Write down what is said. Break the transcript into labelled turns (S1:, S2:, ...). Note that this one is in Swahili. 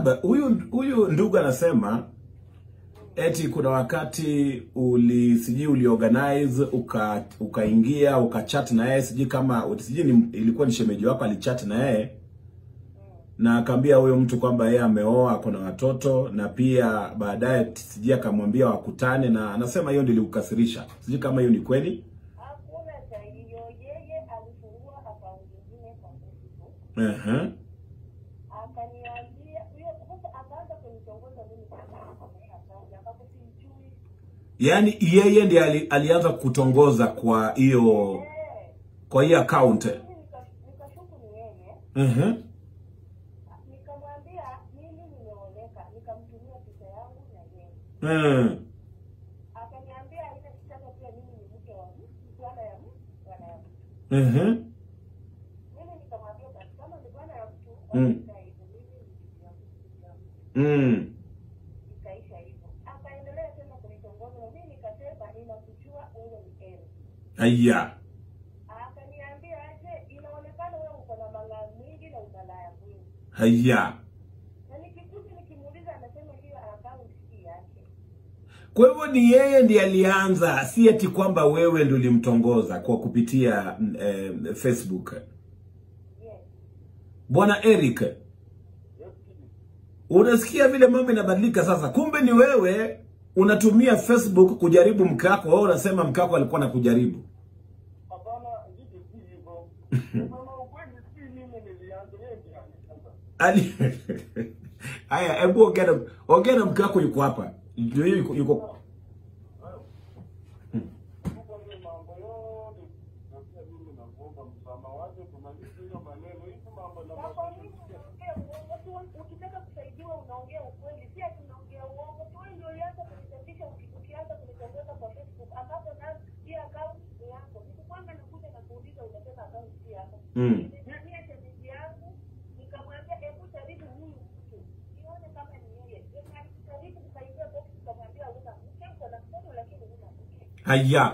S1: Huyu huyu ndugu anasema eti kuna wakati uli sijui uliorganize uka ukaingia ukachat na yeye sijui kama sijui ni, ilikuwa ni shemeji wako alichat na yeye na akaambia huyo mtu kwamba yeye ameoa kuna watoto na pia baadaye sijui akamwambia wakutane, na anasema hiyo ndio ilikukasirisha. Sijui kama hiyo ni kweli.
S2: Hakuna cha hiyo. Yeye alifungua akaunti nyingine kwa Facebook.
S1: Ehe.
S2: Akaniambia huyo sasa akaanza kunitongoza mimi kwa akaunti ambapo sijui.
S1: Yaani yeye ndiye ali, alianza kutongoza kwa hiyo
S2: Eh.
S1: kwa hiyo account.
S2: Mimi nika- nikashuku ni yeye.
S1: Ehe.
S2: Nikamwambia mimi nimeoleka, nikamtumia picha yangu na yeye.
S1: Mm.
S2: Akaniambia ile kitaka pia mimi ni mke wa mtu, bwana ya mtu, bwana ya mtu.
S1: Ehe.
S2: Mimi nikamwambia basi kama ni bwana ya mtu,
S1: Mm.
S2: wacha hivyo, mimi ni bibi yangu, bibi yangu.
S1: Mm.
S2: Ikaisha hivyo. Akaendelea tena kunitongoza na mimi nikasema ninakujua wewe ni Eri.
S1: Aya.
S2: Akaniambia aje, inaonekana wewe uko na malaya mwingi na umalaya mwingi.
S1: Haya.
S2: Na nikikuja nikimuuliza anasema hiyo account si yake.
S1: Kwa hivyo ni yeye ndiye alianza, si eti kwamba wewe ndio ulimtongoza kwa kupitia mm, eh, Facebook.
S2: Yes.
S1: Bwana Eric, unasikia vile mambo inabadilika sasa. Kumbe ni wewe unatumia Facebook kujaribu mke wako, wewe unasema mke wako alikuwa anakujaribu.
S3: Hapana, ndivyo si hivyo. Kusema ukweli, si mimi nilianza, yeye ndiye alianza.
S1: Ali Haya, hebu ongea na ongea na mke wako yuko hapa. Ndio hiyo yuko, yuko.
S3: Tuko ndio mambo yote, na pia mimi nakuomba msamaha, wache tumalize hiyo maneno. Hizi mambo na
S2: Na kwa nini
S3: mazungumzo.
S2: unaongea uongo? Tu ukitaka kusaidiwa unaongea ukweli, si ati unaongea uongo. Tu wewe ndio ulianza kunichapisha uki- ukianza kunitongoza kwa Facebook ambapo na hii account ni yako. Nilikwanga nakuja na kuuliza unasema account si yako.
S1: Mm.
S2: Nilimwambia shemeji yangu, nikamwambia hebu jaribu huyu mtu. Nione kama ni yeye. Jaribu kusaidia box, nikamwambia una mke, uko na mtoto lakini huna mke.
S1: Haya.